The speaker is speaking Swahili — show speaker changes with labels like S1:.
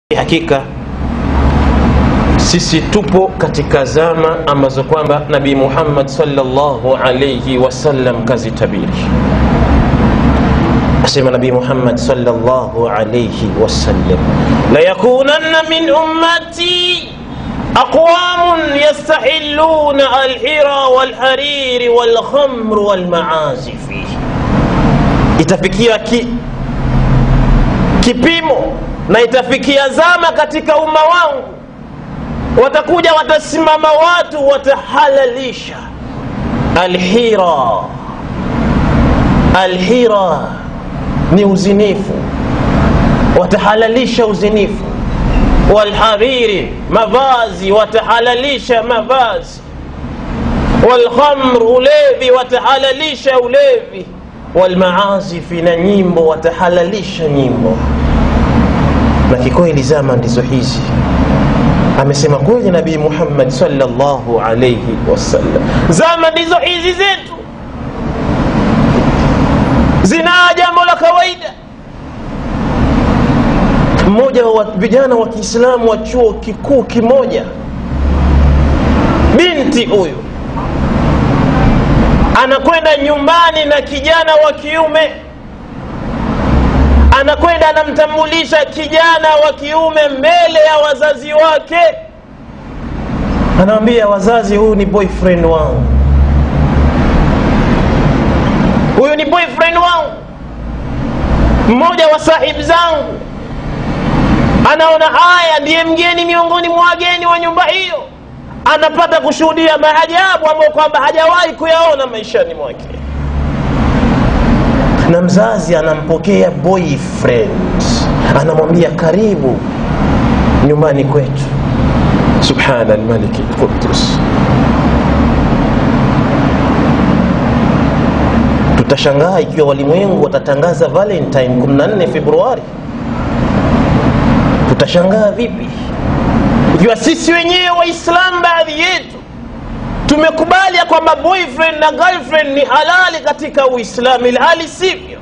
S1: hakika sisi tupo katika zama ambazo kwamba nabii muhammad salllahu alaihi wasallam kazitabiri asema nabii muhammad salllahu alaihi wasallam layakunanna min ummati aqwamun yastahilluna alhira walhariri walkhamru walmaazifi itafikia ki, kipimo na itafikia zama katika umma wangu watakuja watasimama watu watahalalisha alhira alhira ni uzinifu watahalalisha uzinifu walhariri mavazi watahalalisha mavazi walkhamr ulevi watahalalisha ulevi walmaazifi na nyimbo watahalalisha nyimbo na kikweli zama ndizo hizi amesema kweli nabii muhammad salllahu alaihi wasallam zama ndizo hizi zetu zinaa jambo la kawaida mmoja wa vijana wa kiislamu wa chuo kikuu kimoja binti huyu anakwenda nyumbani na kijana wa kiume anakwenda anamtambulisha kijana wa kiume mbele ya wazazi wake anawambia wazazi huyu ni boyfriend wangu huyu ni boyfriend wangu mmoja wa sahibu zangu anaona haya ndiye mgeni miongoni mwa wageni wa nyumba hiyo anapata kushuhudia maajabu ambayo kwamba hajawahi kuyaona maishani mwake na mzazi anampokea boyfriend anamwambia karibu nyumbani kwetu subhana lmaliki lqudus tutashangaa ikiwa walimwengu watatangaza valentine 14 februari tutashangaa vipi ikiwa sisi wenyewe waislamu baadhi yetu tumekubali ya kwamba boyfriend na girlfriend ni halali katika uislamu ilhali sivyo